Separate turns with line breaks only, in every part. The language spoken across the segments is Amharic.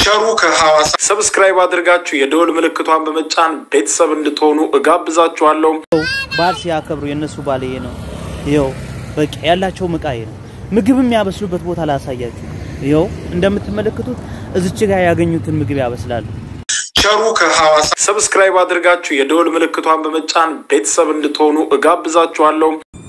ቸሩ ከሐዋሳ ሰብስክራይብ አድርጋችሁ የደወል ምልክቷን በመጫን ቤተሰብ እንድትሆኑ እጋብዛችኋለሁ።
በዓል ሲያከብሩ የእነሱ ባል ይሄ ነው። ይኸው በቃ ያላቸው ምቃ ይሄ ነው። ምግብ የሚያበስሉበት ቦታ ላሳያችሁ። ይኸው እንደምትመለከቱት እዚች ጋር ያገኙትን ምግብ ያበስላሉ።
ቸሩ ከሐዋሳ ሰብስክራይብ አድርጋችሁ የደወል ምልክቷን በመጫን ቤተሰብ እንድትሆኑ እጋብዛችኋለሁ።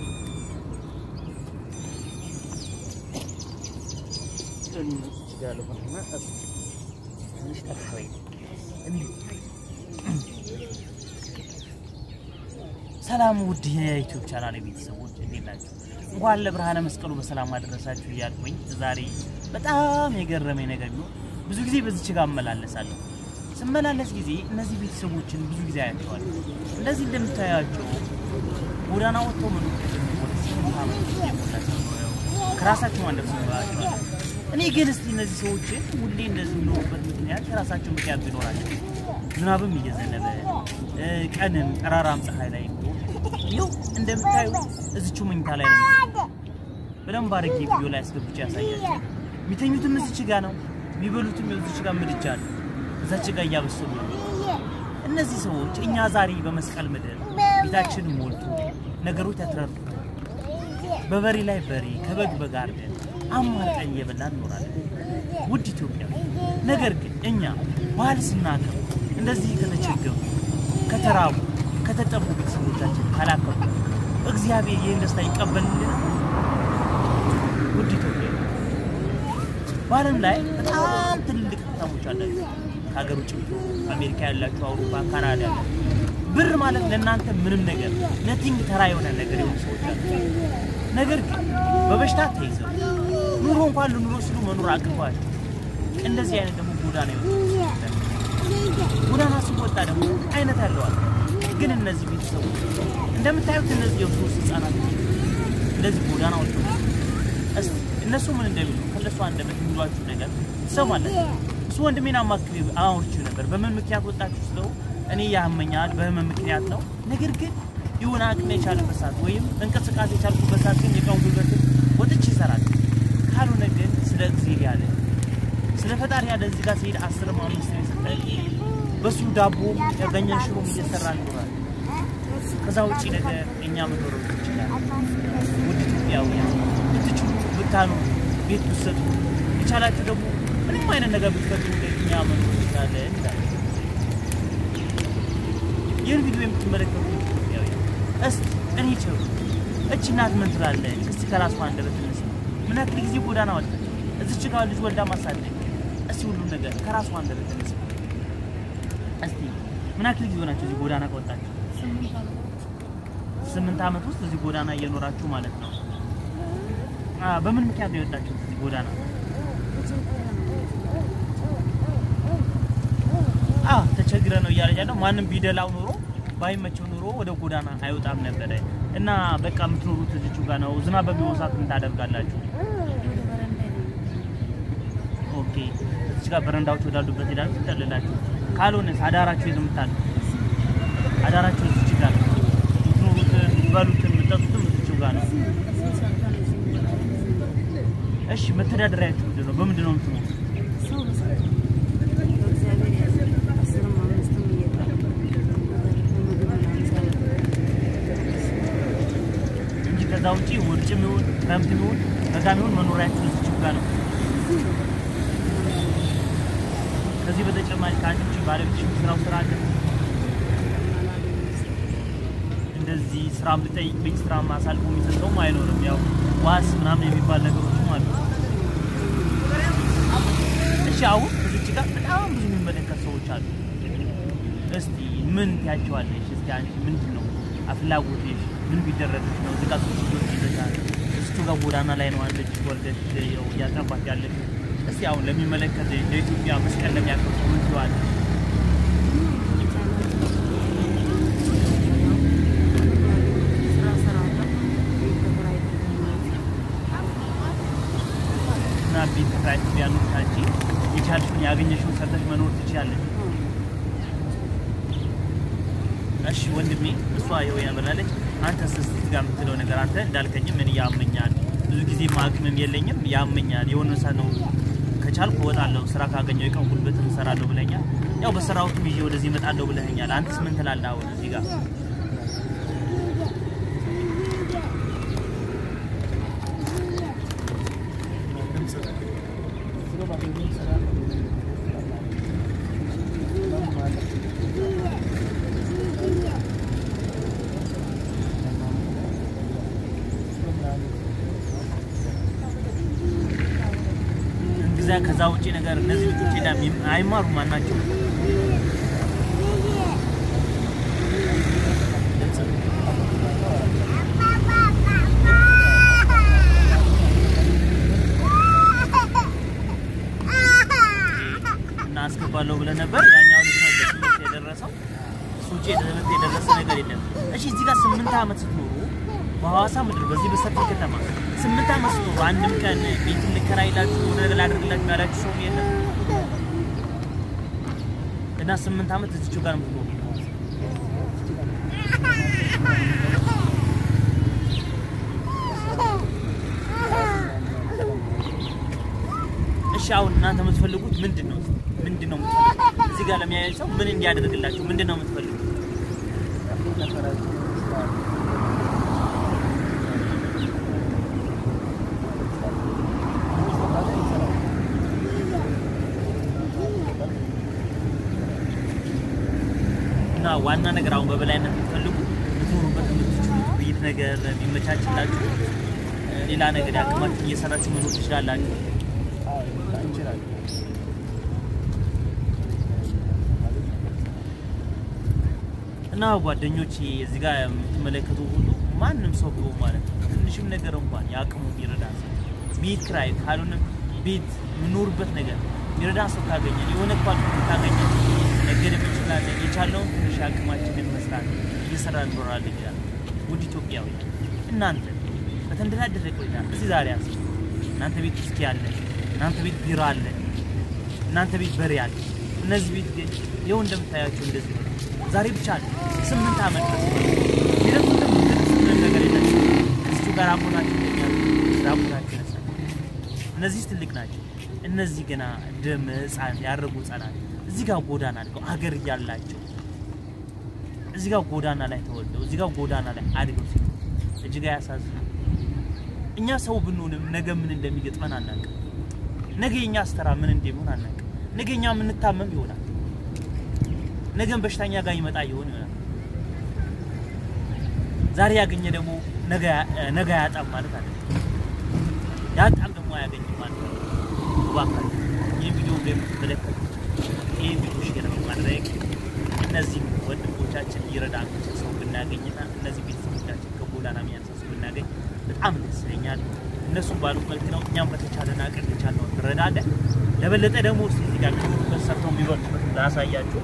ሰላም ውድ የዩቲዩብ ቻናል ቤተሰቦች እንዴት ናቸው? እንኳን ለብርሃነ መስቀሉ በሰላም አደረሳችሁ እያልኩኝ ዛሬ በጣም የገረመኝ ነገር ነው። ብዙ ጊዜ በዚች ጋር እመላለሳለሁ። ስመላለስ ጊዜ እነዚህ ቤተሰቦችን ብዙ ጊዜ አያቸዋለሁ። እንደዚህ እንደምታያቸው ጎዳና ወጥተው መኖር ከጀመሩ ወደ ስምንት ዓመት የሞላቸው ነው። ከራሳቸው አንደርስ ይኖራቸዋል። እኔ ግን እስቲ እነዚህ ሰዎችን ሁሌ እንደዚህ የሚኖሩበት ምክንያት ከራሳቸው ምክንያት ቢኖራቸው ዝናብም እየዘነበ ቀንም ጠራራም ፀሐይ ላይ ይኸው እንደምታዩ እዚቹ መኝታ ላይ ነው የሚተኙት። በደንብ አድርጌ ቪዲዮ ላይ አስገብቼ ያሳያቸው። የሚተኙትም እዚች ጋ ነው፣ የሚበሉትም እዚች ጋ ምድጃ ነው። እዛች ጋ እያበሰሉ ነው። እነዚህ ሰዎች እኛ ዛሬ በመስቀል ምድር ቤታችን ሞልቶ ነገሮች ተትረርቶ በበሬ ላይ በሬ ከበግ በግ አርደን አማርጠን እየበላን እንኖራለን። ውድ ኢትዮጵያ ነገር ግን እኛ ባህል ስናከብር እንደዚህ ከተቸገሩ ከተራቡ ከተጠሙ ቤተሰቦቻችን ካላከቡ እግዚአብሔር ይህን ደስታ ይቀበልልን። ውድ ኢትዮጵያ በዓለም ላይ በጣም ትልልቅ ከተሞች አላችሁ። ከሀገር ውጭ አሜሪካ ያላችሁ፣ አውሮፓ፣ ካናዳ ያላችሁ ብር ማለት ለእናንተ ምንም ነገር ነቲንግ ተራ የሆነ ነገር የሆኑ ሰዎች አሉ። ነገር ግን በበሽታ ተይዘው ኑሮ እንኳን ልኑሮ ሲሉ መኖር አቅቷቸው እንደዚህ አይነት ደግሞ ጎዳና ይወጡ ጎዳና ሲወጣ ደግሞ አይነት ያለዋል። ግን እነዚህ ቤተሰቦች እንደምታዩት እነዚህ የሶስት ህጻናት እንደዚህ ጎዳና ወጥቶ እስቲ እነሱ ምን እንደሚሉ ከነሱ አንደበት የሚሏችሁ ነገር ትሰማላችሁ። እሱ ወንድሜን አማክሬ አውርቼው ነበር። በምን ምክንያት ወጣችሁ ስለው እኔ ያመኛል በህመም ምክንያት ነው። ነገር ግን የሆነ አቅም የቻለበት ሰዓት ወይም እንቅስቃሴ የቻልኩበት ሰዓት ግን የቀን ጉልበትን ወጥቼ ይሰራል። ካልሆነ ግን ስለ እግዚአብሔር ያለ ስለ ፈጣሪ ያለ እዚህ ጋር ሲሄድ አስርም አምስት የሰጠ በሱ ዳቦ ያገኘን ሽሮም እየሰራ ይኖራል። ከዛ ውጭ ነገር እኛ መኖር ይችላል። ውድ ኢትዮጵያውያን ብትችሉ ብታኑ ቤት ብትሰጡ የቻላችሁ ደግሞ ምንም አይነት ነገር ብትፈጥሩ እኛ መኖር እንችላለን ይላል። ይህን ቪዲዮ የምትመለከቱ ኢትዮጵያውያን እስቲ እኔ ቸሩ እቺ እናት ምን ትላለች? እስቲ ከራሷ አንደበት እንስማ። ምን ያክል ጊዜ ጎዳና ወጣች? እዚች ጋር ልጅ ወልዳ ማሳደግ እስቲ ሁሉም ነገር ከራሷ አንደበት እንስማ። እስቲ ምን ያክል ጊዜ ሆናችሁ እዚህ ጎዳና ከወጣችሁ? ስምንት ዓመት ውስጥ እዚህ ጎዳና እየኖራችሁ ማለት ነው። በምን ምክንያት ነው የወጣችሁት እዚህ ጎዳና? አዎ ተቸግረ ነው እያለች ያለው። ማንም ቢደላው ኑሮ ባይመቸው ኑሮ ወደ ጎዳና አይወጣም ነበረ። እና በቃ የምትኖሩት እዚቹ ጋር ነው። ዝናብ በሚሆን ሰዓት ምን ታደርጋላችሁ? ኦኬ እዚህ ጋር በረንዳዎች ወዳሉበት ሄዳችሁ ትጠልላችሁ። ካልሆነስ አዳራችሁ የት የምታሉ? አዳራችሁ እዚች ጋር ነው። የምትኖሩትን የምትበሉትን የምትጠጡትም እዚቹ ጋር ነው። እሺ መተዳደሪያችሁ ምንድን ነው? በምንድን ነው የምትኖሩት? እንጂ ከዛ ውጪ ውርጭም ይሁን ክረምትም ይሁን በጋም ይሁን መኖሪያችሁ እዚች ጋር ነው። ከዚህ በተጨማሪ ከአንቺ ውጪ ባለቤትሽ ስራው ስራ አለ? እንደዚህ ስራም ልጠይቅብኝ ስራ አሳልፎ የሚሰጠውም አይኖርም። ያው ዋስ ምናምን የሚባል ነገሮችም አሉ። እሺ አሁን እዚች ጋር በጣም ብዙ የሚመለከት ሰዎች አሉ። እስቲ ምን ትያቸዋለሽ? እስቲ አንቺ ምንድን ነው ፍላጎትሽ? ምን ቢደረግሽ ነው እዚህ ጋር ሶስት ልጆች ይዘሻል። እሱ ጋር ጎዳና ላይ ነው አንቺ ወልደሽ ያው እያጠባሽ ያለሽ። እስቲ አሁን ለሚመለከት ለኢትዮጵያ መስቀል ለሚያከብሩ ምን ትለዋለሽ? እና ቤት ተከራይተሽ ቢያኑር አንቺ የቻልሽውን ያገኘሽውን ሰርተሽ መኖር ትችያለሽ። እሺ ወንድሜ፣ እሷ ይኸው ያበላለች። አንተ ስስ ጋር የምትለው ነገር አንተ እንዳልከኝም ምን ያመኛል፣ ብዙ ጊዜ አቅምም የለኝም ያመኛል። የሆነ ሰዓት ነው ከቻልኩ እወጣለሁ ስራ ካገኘው የቀን ጉልበት እሰራለሁ ብለኛል። ያው በስራውትም ይዤ ወደዚህ እመጣለሁ ብለኸኛል። አንተስ ምን ትላለህ? አሁን እዚህ ጋር ጊዜ ከዛ ውጪ ነገር እነዚህ ልጆች ሄዳ አይማሩ ማናቸው እና አስገባለሁ ብለህ ነበር። ያኛው ልጅ ነው ለትምህርት የደረሰው። እሱ ውጪ ለትምህርት የደረሰ ነገር የለም። እሺ እዚህ ጋር ስምንት ዓመት ስትኖሩ በሐዋሳ ምድር በዚህ በሰፊ ከተማ ስምንት ዓመት ስትኖሩ አንድም ቀን ቤት ልከራይላችሁ የሆነ ነገር ላደርግላችሁ ያላችሁ ሰው የለም እና ስምንት ዓመት እዚችው ጋር የምትኖሩ እሺ አሁን እናንተ የምትፈልጉት ምንድን ነው? ምንድን ነው የምትፈልጉት? እዚህ ጋር ለሚያያይ ሰው ምን እንዲያደርግላችሁ ምንድን ነው የምትፈልጉት? እና ዋና ነገር አሁን በበላይነት የምትፈልጉ ልትኖሩበት የምትችሉት ቤት ነገር የሚመቻችላችሁ ሌላ ነገር ያቅማችሁ እየሰራችሁ መኖር ትችላላችሁ። እና ጓደኞች እዚህ ጋር የምትመለከቱ ሁሉ ማንም ሰው ቢሆን ማለት ነው ትንሽም ነገር እንኳን የአቅሙ የሚረዳ ሰው ቤት ክራይ ካልሆነም ቤት የምኖርበት ነገር የሚረዳ ሰው ካገኘ የሆነ ኳል ካገኘ ነገድ እንችላለን። የቻለውን ትንሽ አቅማችንን መስራት እየሰራ እንኖራለን ይላል። ውድ ኢትዮጵያዊ እናንተ በተንደላደረ ቆይታ እዚህ ዛሬ ያስ እናንተ ቤት ውስኪ አለ፣ እናንተ ቤት ቢራ አለ፣ እናንተ ቤት በሬ አለ። እነዚህ ቤት ግን ይኸው እንደምታያቸው እንደዚህ ነው። ዛሬ ብቻ አለ ስምንት ዓመት ድረስ ሂደቱ ምንም ነገር የላቸው እዚሁ ጋር አቦናቸው ይገኛሉ። ራቦታቸው ይነሳል። እነዚህ ትልቅ ናቸው። እነዚህ ገና ደም ህፃን ያደረጉ ህፃናት እዚህ ጋር ጎዳና አድገው አገር እያላቸው እዚህ ጋር ጎዳና ላይ ተወልደው እዚህ ጋር ጎዳና ላይ አድገው ሲሉ እጅግ ያሳዝናል። እኛ ሰው ብንሆንም ነገ ምን እንደሚገጥመን አናውቅም። ነገ የኛ አስተራ ምን እንደሚሆን አናውቅም። ነገ እኛ የምንታመም ይሆናል። ነገም በሽተኛ ጋር ይመጣ ይሆን ይሆናል። ዛሬ ያገኘ ደግሞ ነገ ያጣም ማለት አለ። ያጣም ደግሞ አያገኝም ማለት ነው። እባካችሁ ይህ ቪዲዮ የምትመለከቱ ይህ ቪዲዮ ሼር በማድረግ እነዚህ ወንድሞቻችን ይረዳ ሰው ብናገኝና እነዚህ ቤተሰቦቻችን ከጎዳና የሚያነሳ ሰው ብናገኝ በጣም ደስ ይለኛል። እነሱም ባሉት መልክ ነው። እኛም በተቻለን አቅም የቻልነውን እንረዳለን። ለበለጠ ደግሞ እስኪ እዚህ ጋር ከሚሉበት ሰርተው የሚበሉበት ላሳያችሁ።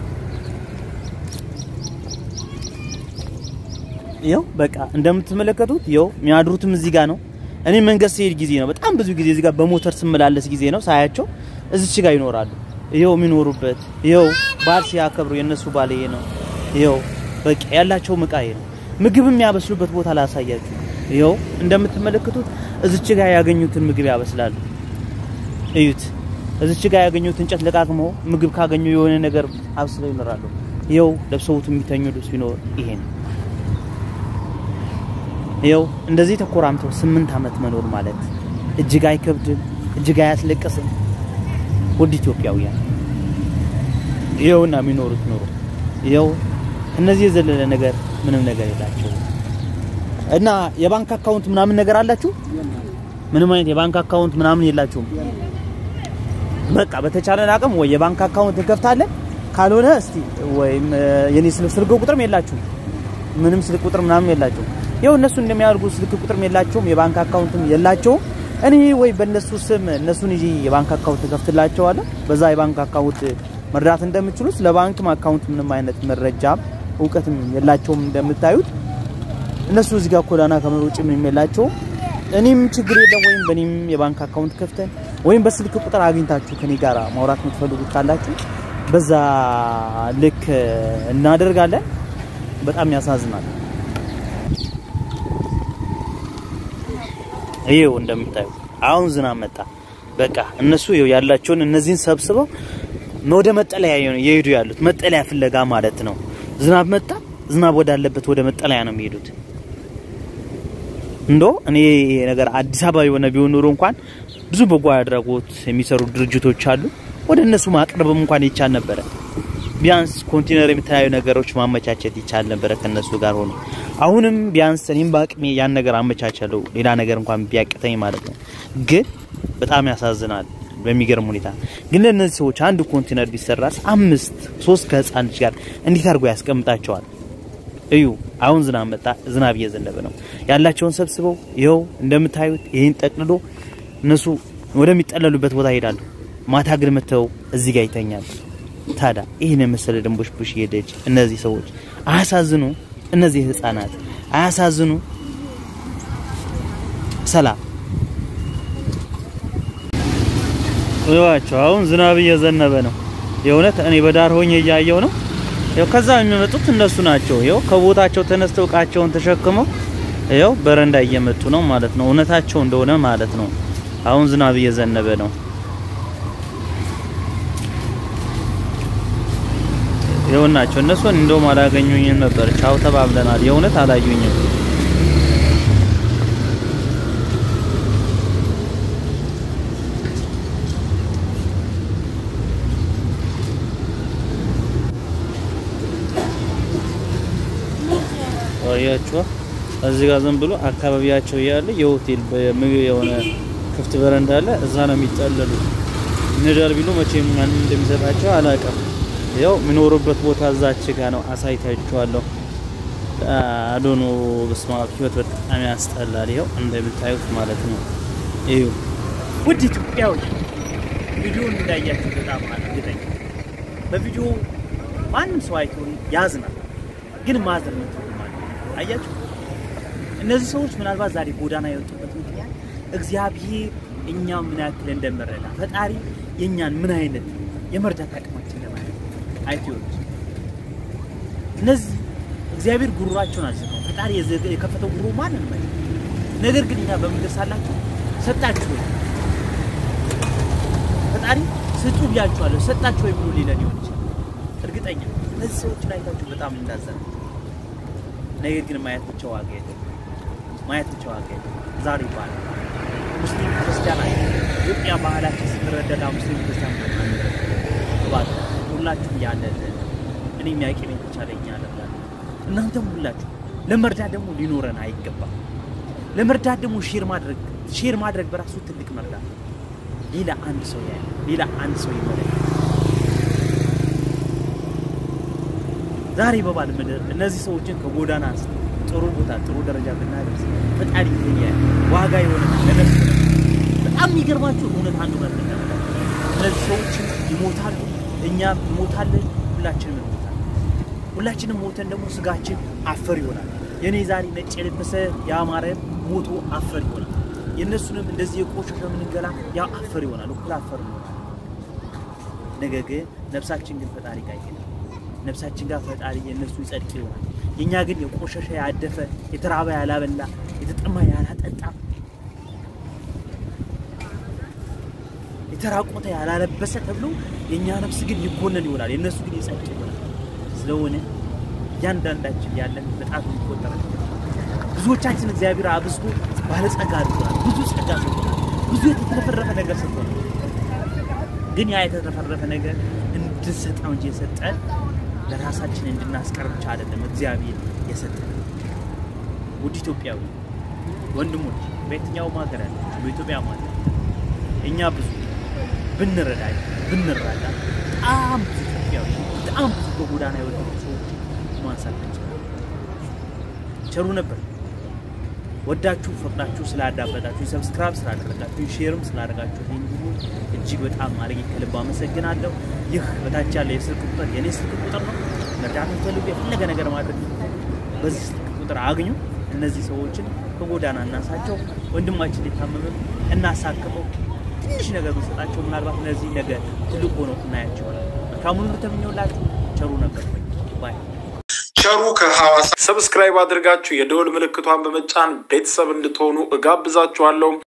ይኸው በቃ እንደምትመለከቱት ይኸው የሚያድሩትም እዚህ ጋር ነው። እኔ መንገድ ሲሄድ ጊዜ ነው በጣም ብዙ ጊዜ እዚህ ጋር በሞተር ስመላለስ ጊዜ ነው ሳያቸው እዚች ጋር ይኖራሉ። ይኸው የሚኖሩበት ይኸው በዓል ሲያከብሩ የእነሱ ባል ይሄ ነው። ይኸው በቃ ያላቸው እቃ ይሄ ነው። ምግብ የሚያበስሉበት ቦታ ላሳያችሁ። ይኸው እንደምትመለከቱት እዚች ጋር ያገኙትን ምግብ ያበስላሉ። እዩት። እዚች ጋር ያገኙት እንጨት ለቃቅመው ምግብ ካገኙ የሆነ ነገር አብስለው ይኖራሉ። ይኸው ለብሰውት የሚተኙ ልብስ ቢኖር ይሄ ነው። ይኸው እንደዚህ ተኮራምተው ስምንት ዓመት መኖር ማለት እጅግ አይከብድም፣ እጅግ አያስለቅስም። ውድ ኢትዮጵያውያን ይኸውና የሚኖሩት ኑሮ ይኸው እነዚህ የዘለለ ነገር ምንም ነገር የላቸው እና የባንክ አካውንት ምናምን ነገር አላችሁ? ምንም አይነት የባንክ አካውንት ምናምን የላችሁም። በቃ በተቻለን አቅም ወይ የባንክ አካውንት እንከፍታለን፣ ካልሆነ እስቲ ወይም የኔ ስልክ ቁጥርም የላችሁም፣ ምንም ስልክ ቁጥር ምናምን የላችሁም። ይኸው እነሱ እንደሚያደርጉ ስልክ ቁጥርም የላቸውም፣ የባንክ አካውንትም የላቸውም። እኔ ወይ በእነሱ ስም እነሱን ይዤ የባንክ አካውንት ከፍትላቸዋለሁ። በዛ የባንክ አካውንት መርዳት እንደምችሉ ስለ ባንክም አካውንት ምንም አይነት መረጃም እውቀትም የላቸውም። እንደምታዩት እነሱ እዚህ ጋር ጎዳና ከመኖር ውጭ ምንም የላቸውም። እኔም ችግር የለም ወይም በእኔም የባንክ አካውንት ከፍተን ወይም በስልክ ቁጥር አግኝታችሁ ከኔ ጋር ማውራት የምትፈልጉት ካላችሁ በዛ ልክ እናደርጋለን። በጣም ያሳዝናል። ይሄው እንደምታዩ አሁን ዝናብ መጣ። በቃ እነሱ ይኸው ያላቸውን እነዚህን ሰብስበው ወደ መጠለያ የሄዱ ያሉት መጠለያ ፍለጋ ማለት ነው። ዝናብ መጣ፣ ዝናብ ወዳለበት ወደ መጠለያ ነው የሚሄዱት። እንዶ እኔ ይሄ ነገር አዲስ አበባ የሆነ ቢሆን ኖሮ እንኳን ብዙ በጎ አድራጎት የሚሰሩ ድርጅቶች አሉ። ወደ እነሱ ማቅረብም እንኳን ይቻል ነበረ። ቢያንስ ኮንቴነር የተለያዩ ነገሮች ማመቻቸት ይቻል ነበረ ከነሱ ጋር ሆኖ። አሁንም ቢያንስ እኔም በአቅሜ ያን ነገር አመቻቸለው ሌላ ነገር እንኳን ቢያቅተኝ ማለት ነው። ግን በጣም ያሳዝናል በሚገርም ሁኔታ። ግን ለእነዚህ ሰዎች አንድ ኮንቴነር ቢሰራስ አምስት ሶስት ከህፃን ልጅ ጋር እንዴት አድርጎ ያስቀምጣቸዋል? እዩ አሁን ዝናብ መጣ። ዝናብ እየዘነበ ነው። ያላቸውን ሰብስበው ይኸው እንደምታዩት ይህን ጠቅልሎ እነሱ ወደሚጠለሉበት ቦታ ይሄዳሉ። ማታ ግን መተው እዚህ ጋር ይተኛል። ታዲያ ይህን የመሰለ ደንቦች ቡሽ ሄደች። እነዚህ ሰዎች አያሳዝኑ? እነዚህ ህፃናት አያሳዝኑ? ሰላም ይዋቸው። አሁን ዝናብ እየዘነበ ነው። የእውነት እኔ በዳር ሆኜ እያየው ነው። ያው ከዛ የሚመጡት እነሱ ናቸው። ያው ከቦታቸው ተነስተው እቃቸውን ተሸክመው ያው በረንዳ እየመጡ ነው ማለት ነው። እውነታቸው እንደሆነ ማለት ነው። አሁን ዝናብ እየዘነበ ነው። ይኸውናቸው እነሱን እንደውም አላገኙኝም ነበር። ቻው ተባብለናል። የእውነት አላዩኝም። አያችኋ እዚህ ጋር ዝም ብሎ አካባቢያቸው ያለ የሆቴል የሆነ ክፍት በረንዳ አለ። እዛ ነው የሚጠለሉት። እንዳል ቢሉ መቼም ማንም እንደሚሰጣቸው አላውቅም። ያው የሚኖሩበት ቦታ እዛች ጋ ነው። አሳይታችኋለሁ። አዶኖ በስማ ህይወት በጣም ያስጠላል። ይኸው እንደምታዩት ማለት ነው። እዩ ውድ ኢትዮጵያዊ ቪዲዮን እንዳያችሁ በጣም እርግጠኛ በቪዲዮ ማንም ሰው አይቶን ያዝናል፣ ግን ማዘን ነው አያችሁ እነዚህ ሰዎች ምናልባት ዛሬ ጎዳና የወጡበት ምክንያት እግዚአብሔር እኛ ምን ያክል እንደምረዳ ፈጣሪ የእኛን ምን አይነት የመርዳት አቅማችን ለማለት አይቲዎች እነዚህ እግዚአብሔር ጉሮሯቸውን አልዘጋው ፈጣሪ የከፈተው ጉሮ ማንን ማለት ነገር ግን እኛ በምድር ሳላችሁ ሰጣችሁ ወይ ፈጣሪ ስጡ ብያችኋለሁ ሰጣችሁ ወይ ብሎ ሊለን ይሆን ይችላል እርግጠኛ እነዚህ ሰዎች ላይ ታችሁ በጣም እንዳዘነ ነገር ግን ማየት ብቻ ዋጋ የለም። ማየት ብቻ ዋጋ የለም። ዛሬ ይባላል ሙስሊም ክርስቲያን አይ ኢትዮጵያ ባህላችን ስንረዳዳ ሙስሊም ክርስቲያን እባክህ ሁላችሁም ያለ እኔ የሚያውቅ ቤት ብቻ ለኛ ያለላል እናንተም ሁላችሁ ለመርዳት ደግሞ ሊኖረን አይገባም። ለመርዳት ደግሞ ሼር ማድረግ ሼር ማድረግ በራሱ ትልቅ መርዳት ሌላ አንድ ሰው ያለ ሌላ አንድ ሰው ይመለከት ዛሬ በባል ምድር እነዚህ ሰዎችን ከጎዳና አንስቶ ጥሩ ቦታ ጥሩ ደረጃ ብናደርስ ፈጣሪ ይሄ ዋጋ የሆነ ነገር በጣም የሚገርማችሁ እውነት አንዱ ነገር እነዚህ ሰዎች ይሞታሉ፣ እኛም እንሞታለን፣ ሁላችንም እንሞታለን። ሁላችንም ሞተን ደግሞ ስጋችን አፈር ይሆናል። የኔ ዛሬ ነጭ የለበሰ ያማረ ሞቶ አፈር ይሆናል። የእነሱንም እንደዚህ የቆሸሸ ምንገላ ያ አፈር ይሆናል፣ እኩል አፈር ይሆናል። ነገር ግን ነፍሳችን ግን ፈጣሪ ጋር ይሄዳል። ነፍሳችን ጋር ፈጣሪ የእነሱ ይጸድቅ ይሆናል። የእኛ ግን የቆሸሸ ያደፈ፣ የተራበ ያላበላ፣ የተጠማ ያላጠጣ፣ የተራቆተ ያላለበሰ ተብሎ የእኛ ነፍስ ግን ይኮነን ይሆናል። የእነሱ ግን ይጸድቅ ይሆናል። ስለሆነ እያንዳንዳችን ያለን በጣት የሚቆጠረ ብዙዎቻችን እግዚአብሔር አብዝቶ ባለጸጋ አድርጎናል። ብዙ ጸጋ ሰጥቶናል። ብዙ የተትረፈረፈ ነገር ሰጥቶናል። ግን ያ የተትረፈረፈ ነገር እንድንሰጠው እንጂ የሰጠን ለራሳችን እንድናስቀር ብቻ አይደለም እግዚአብሔር የሰጠን። ውድ ኢትዮጵያዊ ወንድሞች፣ በየትኛውም ሀገር ያለ በኢትዮጵያ ማለት እኛ ብዙ ብንረዳ ብንረዳ በጣም ብዙ ኢትዮጵያዊ በጣም ብዙ በጎዳና የወደቁ ሰዎች ማንሳት እንችላለን። ቸሩ ነበር። ወዳችሁ ፈቅዳችሁ ስላዳመጣችሁ፣ ሰብስክራይብ ስላደረጋችሁ፣ ሼርም ስላደረጋችሁ ይህን ሁሉ እጅግ በጣም አድርጌ ከልብ አመሰግናለሁ። ይህ በታች ያለ የስልክ ቁጥር የኔ ስልክ ቁጥር ነው። መርዳት የምትፈልጉ የፈለገ ነገር ማድረግ በዚህ ስልክ ቁጥር አግኙ። እነዚህ ሰዎችን ከጎዳና እናሳቸው። ወንድማችን ሊታመምም እናሳክመው። ትንሽ ነገር ብንሰጣቸው ምናልባት እነዚህ ነገር ትልቅ ሆነው እናያቸዋለን። መልካሙን ተመኘውላችሁ። ቸሩ ነበር ባይ
ቸሩ ከሐዋሳ ሰብስክራይብ አድርጋችሁ የደወል ምልክቷን በመጫን ቤተሰብ እንድትሆኑ እጋብዛችኋለሁ።